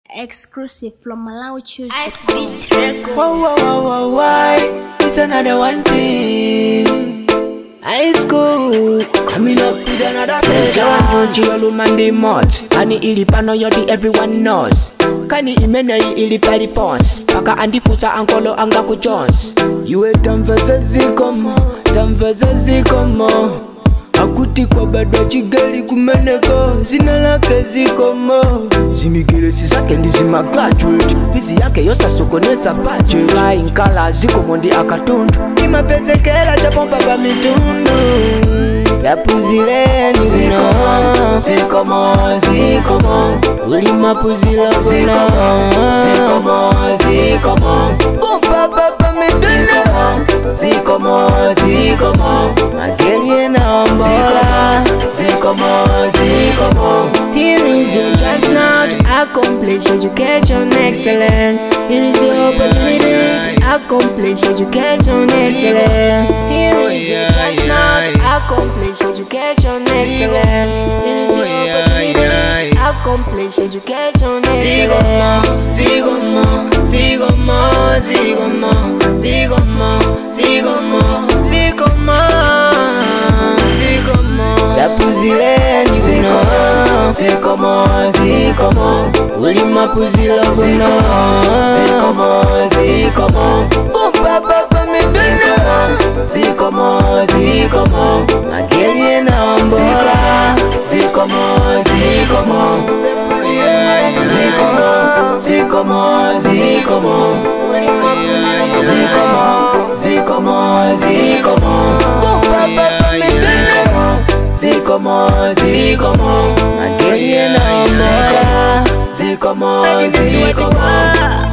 Exclusive from Malawi Choose. Ice Beats Records. Whoa, whoa, whoa, whoa, why? It's another one thing. High school, coming up with another pleasure. Chiolo Monday Mott, Kani ili pano yoti everyone knows. Kani imene ili pali pons, paka andifusa ankolo anga ku Jones. Iwe tamvaza zikomo, tamvaza zikomo. akuti kwa bado chigali kumeneko zina lake zikomo zimigilesi zake ndi zima graduate fizi yake yosasokoneza budget flying color zikomo ndi akatundu imapezekera chapompa pa mitundu zapuzileni zino zikomo zikomo ulimapuzila zino zikomo zikomo pompa pa mitundu zikomo zikomo magelie naombola zikomo zikomo Here is your chance now to accomplish education excellence. Here is your opportunity to accomplish education excellence. Here is your chance now to accomplish education excellence. Here is your opportunity to accomplish education excellence. Zigomo, zigomo, zigomo, zigomo, zigomo, zigomo, zigomo. zapuzileni zino zikomo zikomo ulimapuzilo zino zikomo zikomo umpapapa miduno zikomo zikomo magelie naombola zikomo zikomo zikomo zikomo zikomo zikomo zikomo zikomo umpapapa miduno zikomo zikomo magelie naombola zikomo zikomo